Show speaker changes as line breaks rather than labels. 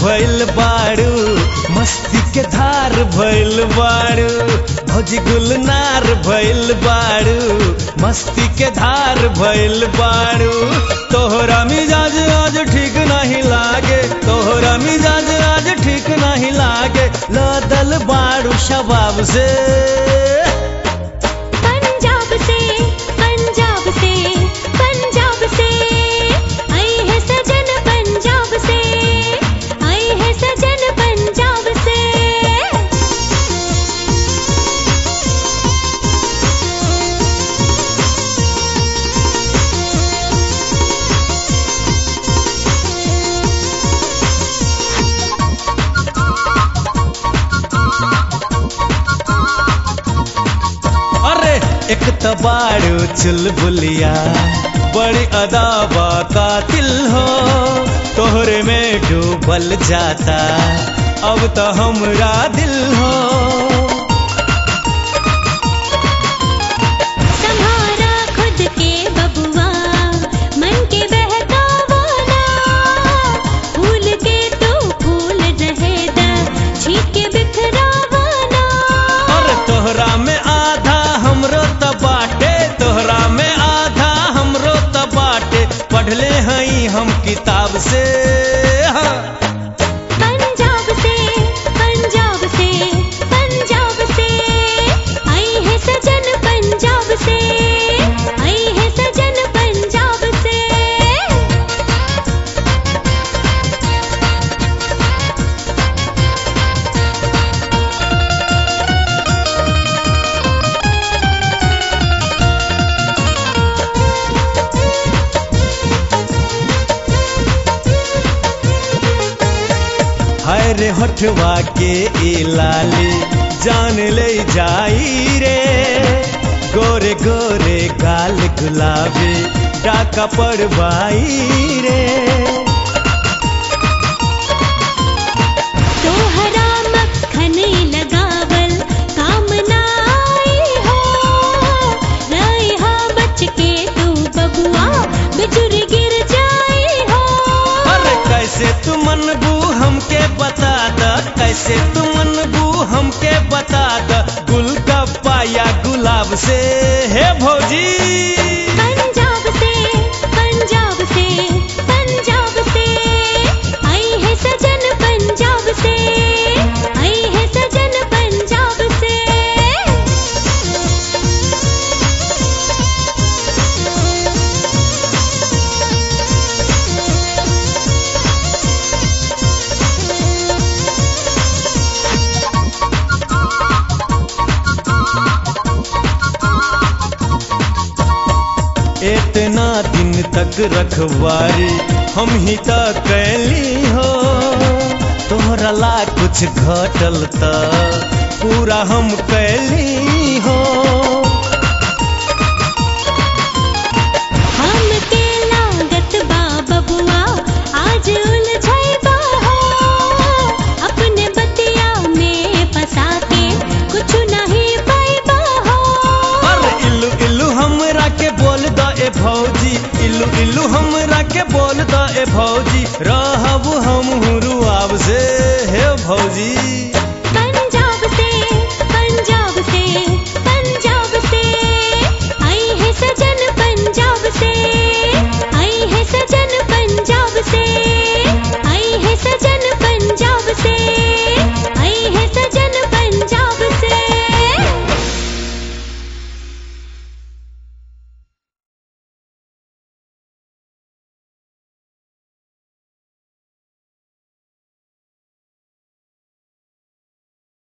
भइल बाड़ू मस्ती के धार भइल बाड़ू भौजी गुलनार भइल बाड़ू मस्ती के धार भइल बाड़ू तोहरा मिजाज आज ठीक नहीं लागे तोहरा मिजाज आज ठीक नहीं लागे लदल बाड़ू शबाब से
पंजाब से पंजाब से पंजाब से आई है सजन पंजाब से आई है सजन पंजाब से
अरे एक तबाड़ू चुलबुलिया बड़ी अदाबा कातिल हो तोहरे में डूबल जाता अब तो हमरा दिल हो
संभारा खुद के बबुआ मन के बहकावाना फूल के तो फूल रहे दा छीट के बिखरावाना
अरे तोहरा में आधा हमरो त बाटे तोहरा में आधा हमरो त बाटे पढ़ले हई हम किताब से हाँ।
पंजाब से पंजाब से पंजाब से आई है सजन पंजाब से आई है सजन पंजाब से
हाय रे होठवा के ई लाली जान ले जाई रे गोरे गोरे गाल गुलाबी डाका पड़वाई रे
तोहरा मक्खन लगावल काम ना आई हो रहा बच के तू बबुआ बिजुर गिर जाई हो
अरे कैसे तू मनबू हमके बता द कैसे तू मनबू हमके बता द गुलगप्पा या गुलाब से हे भौजी
पंजाब से पंजाब से पंजाब से आई है सजन पंजाब से आई है सजन पंजाब से
इतना दिन तक रखवारी हम ही त कैली हो तोहरा ला कुछ घटल त पूरा हम कैली हो
हम के लागत बा बबुआ आज उलझैबा हो अपने बतिया में फंसा के कुछ नहीं पाइबा हो
अरे इल्लू इल्लू हमरा के बोल द ए भौजी इल्लू इल्लू हमरा के बोल द ए भौजी रहब हम